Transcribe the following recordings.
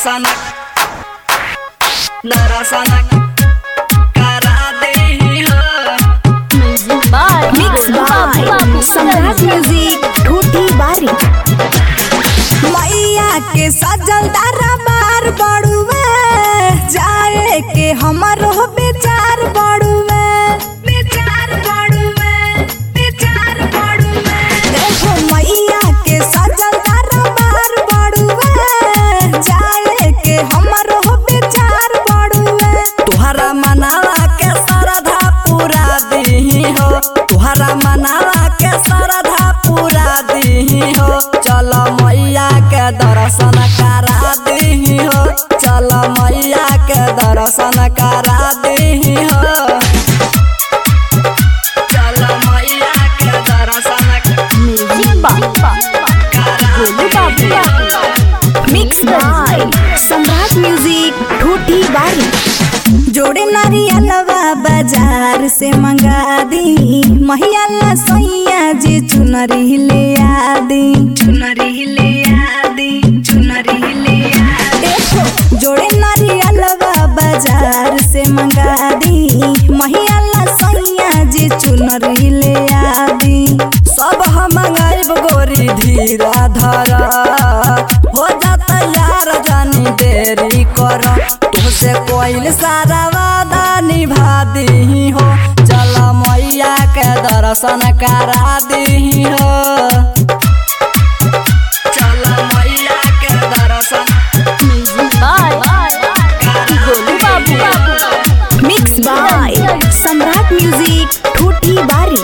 दर्शन दर्शन करा दे हो मिक्स बाय सम्राट म्यूजिक ठूठी बारी मैया के सजल दरबार बड़ुए जाए के हमरो बेचार बड़ुए बेचार बड़ुए बेचार बड़ुए देखो मैया के सजल दरबार बड़ुए जाए के हमरो बेचार बड़ुए तुहरा मनावा के श्रद्धा पूरा दी हो तुहरा मनावा के श्रद्धा पूरा दी हो चल मैया के दर्शन करा दी हो चल मैया के दर्शन करा दी हो चल मैया के दर्शन करा दी हो मिक्स बाय सम्राट म्यूजिक ठूठी बारी जोड़े नारियलवा बाजार से मंगा दी महिया ला सैया जी चुनरी ले आदी चुनरी ले आदी चुनरी ले देखो जोड़े नारियलवा बाजार से मंगा दी महिया ला सैया जी चुनरी ले आदी सब हम मंगाइब गोरी धीरा धरा हो जाता यार जानी देरी कर तुझसे कोई सारा वादा निभा दी हो चल मैया के दर्शन करा दी हो चल मैया के दर्शन मिक्स बाय सम्राट म्यूजिक ठूठी बारी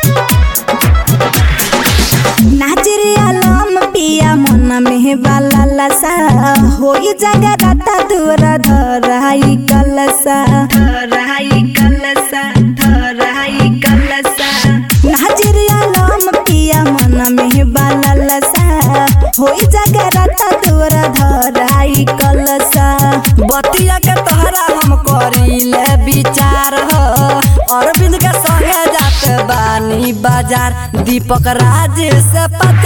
नाचरे आलम पिया मन में बाला लसा होई जगह राता दूर धराई कलसा धराई कलसा धराई कलसा नाचरे आलम पिया मन में बाला लसा होई जगह राता दूर धराई कलसा बतिया के तोहरा हम करीले विचार हो अरविंद के संगे जात बानी बाजार दीपक राज से पता